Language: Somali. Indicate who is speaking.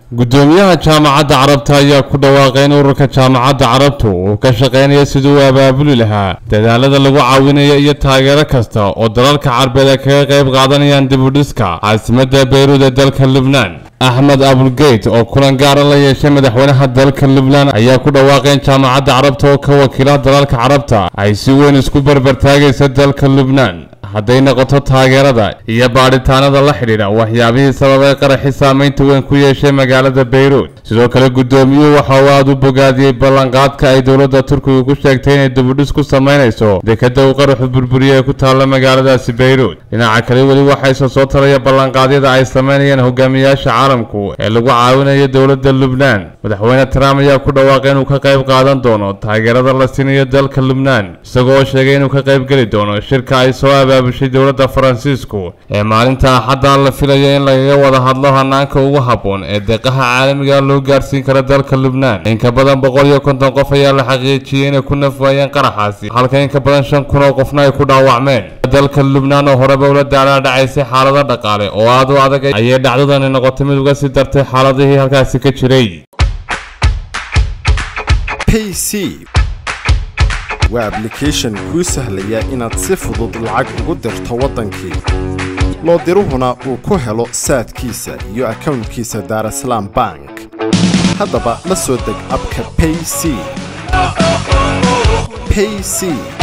Speaker 1: gudoomiyaha jaamacadda carabta ayaa ku dhawaaqay in ururka jaamacadda carabtu uu ka shaqaynaya sidii uu abaabuli lahaa dadaalada lagu caawinayo iyo taageero kasta oo dalalka carbeed ay kaga qayb qaadanayaan dibudhiska caasimadda beyruud ee dalka lubnaan axmed abulgeyt oo kulan gaara la yeeshay madaxweynaha dalka lubnaan ayaa ku dhawaaqay in jaamacadda carabta oo ka wakiila dalalka carabta ay si weyn isku barbartaagaysa dalka lubnaan hadday noqoto taageerada iyo baadhitaanada la xidhiidha waxyaabihii sababay qaraxi saamaynta weyn ku yeeshay magaalada beyruud sidoo kale gudoomiyuhu waxa uu aada u bogaadiyey ballanqaadka ay dowladda turkiga ku sheegtay inay dibudhis ku samaynayso dekadda uu qaraxu burburiyey ee ku taalla magaaladaasi beyruud dhinaca kale weli waxayse soo taraya ballanqaadyada ay samaynayaan hogaamiyaasha caalamku ee lagu caawinayo dowladda lubnaan madaxweyne trump ayaa ku dhawaaqay inuu ka qayb qaadan doono taageerada la siinayo dalka lubnaan isagoo sheegay inuu ka qayb geli doono shirka ay soo abaabushay dowladda faransiisku ee maalinta axadda la filayo in lagaga wada hadlo hanaanka ugu habboon ee deeqaha caalamiga loo gaarsiin kara dalka lubnaan in ka badan boqol iyo konton qof ayaa la xaqiijiyey inay ku nafwaayeen qaraxaasi halka in ka badan shan kun oo qofna ay ku dhaawacmeen dalka lubnaan oo horeba ula daalaa dhacaysay xaalado dhaqaale oo aad u adag ayay dhacdadani noqotay mid uga sii dartay xaaladihii halkaasi ka jiray
Speaker 2: payc waa ablication kuu sahlaya inaad si fudud lacag ugu dirto waddankii loo diruhuna uu ku helo saadkiisa iyo akownkiisa daarasalaam bank haddaba la soo deg abka payc payc